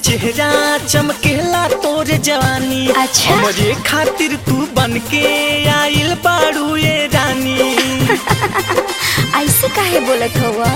चेहरा चमकेला तोर जवानी अच्छा। हमरे खातिर तू बन के आइल बाड़ू ये रानी ऐसे काहे बोलत हुआ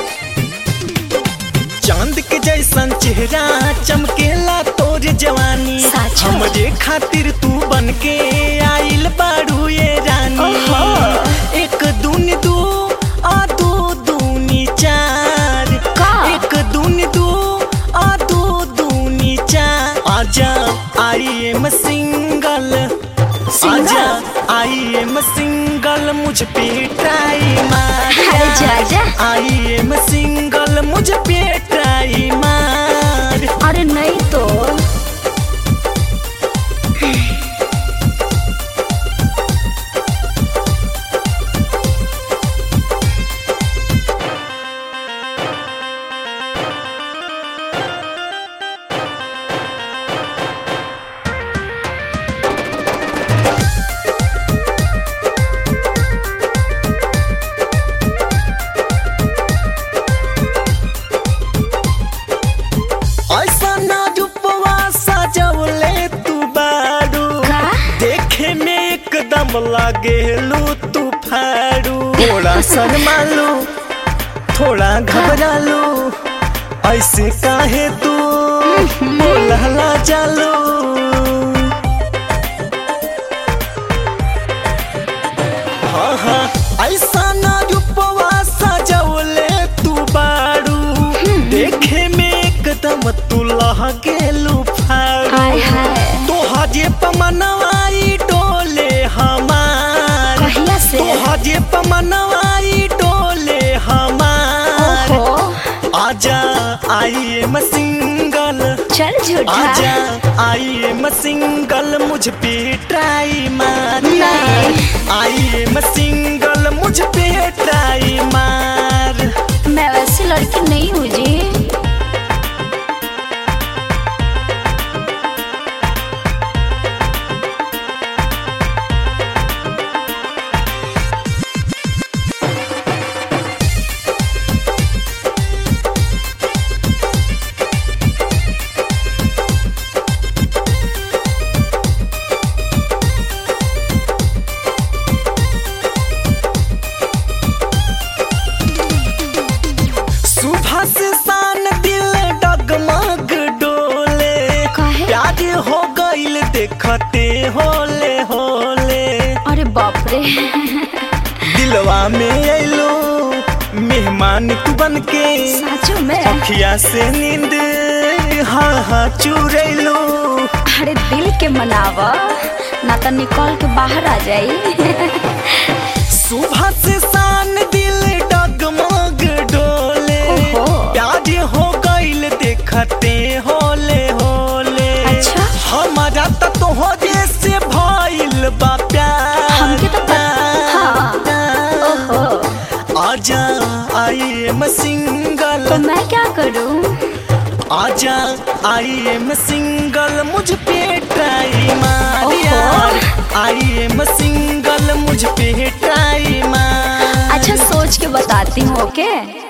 चांद के जैसन चेहरा चमकेला तोर जवानी साचो? हमरे खातिर तू बन के आइल बाड़ू ये रानी ओहो। एक दून दू आ दू दूनी चार का? एक दून दू आ दू दूनी चार आजा आई एम सिंगल सिंगल? आजा आई एम सिंगल मुझ पे ट्राई मार अरे जा जा आई एम सिंगल मुझ पे ट्राई मार अरे नहीं तो ऐसा ना रूपवा सजवले तू बारू का देखे में एकदम लागेलू तू फारू थोड़ा शर्मालू थोड़ा घबरालू ऐसे काहे तू बोलहला चालू हाँ हाँ ऐसा ना रूपवा सजवले तू बारू देखे में एकदम तू लहकेलू फारू हाय हाय तोहा जे पमनवाई डोले हमार कहिया से तोहा जे पमनवाई डोले हमार ओहो आजा आई एम सिंगल चल झूठा आजा आई एम सिंगल मुझ पे ट्राई मार नहीं। आई एम सिंगल मुझ पे ट्राई मार मैं वैसी लड़की नहीं हूँ जी सुबह से शान दिल डगमग डोले काहे? प्यार हो गईल देखते होले होले अरे बाप रे दिलवा में अलो मेहमान तू बन के साचो में अखिया से नींद हाँ हाँ चुरैलो अरे दिल के मनावा ना तो निकल के बाहर आ जाई सुबह से शान दिल डगमग डोले ओहो। प्यार हो गईल देखते होले होले अच्छा। हमारा तो तोहरे से भइल बा प्यार हमके तो पता- हाँ। ओहो आजा आई एम सिंगल तो मैं क्या करूँ आजा आई एम सिंगल मुझ पे ट्राई मार ओहो। यार आई एम सिंगल मुझ पे ट्राई मार अच्छा सोच के बताती हूँ ओके